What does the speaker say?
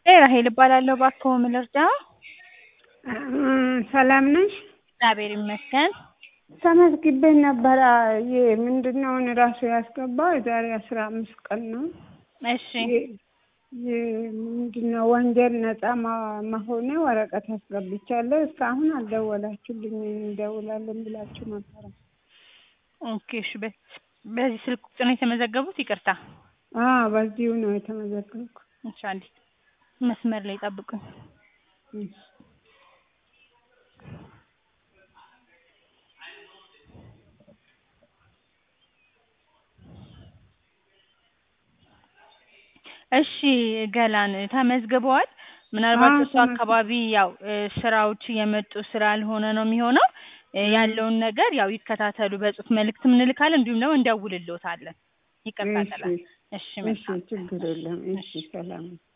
ራሄል እባላለሁ። እባክዎ ምን ልርዳዎ? ሰላም ነሽ? እግዚአብሔር ይመስገን። ተመዝግቤ ነበረ። ይሄ ምንድነው አሁን ራሱ ያስገባው የዛሬ አስራ አምስት ቀን ነው። እሺ ምንድነው ወንጀል ነጻ መሆኔ ወረቀት አስገብቻለሁ። እስካሁን አልደወላችሁልኝ። እንደውላለን ብላችሁ ነበረ። ኦኬ እሺ። በ- በዚህ ስልክ ቁጥር ነው የተመዘገቡት? ይቅርታ። አዎ በዚሁ ነው የተመዘገብኩ። እሺ አንዴ መስመር ላይ ጠብቁኝ። እሺ። እሺ ገላን ተመዝግበዋል። ምናልባት አዎ፣ እሱ ተመዝግ- አካባቢ ያው እ ስራዎች እየመጡ ስላልሆነ ነው የሚሆነው። እ ያለውን ነገር ያው ይከታተሉ። በጽሁፍ መልእክትም እንልካለን እንዲሁም ደግሞ እንደውልልዎታለን። ይቅርታ እሺ፣ ገላን። እሺ እሺ፣ መልካም ችግር የለም። እሺ፣ ሰላም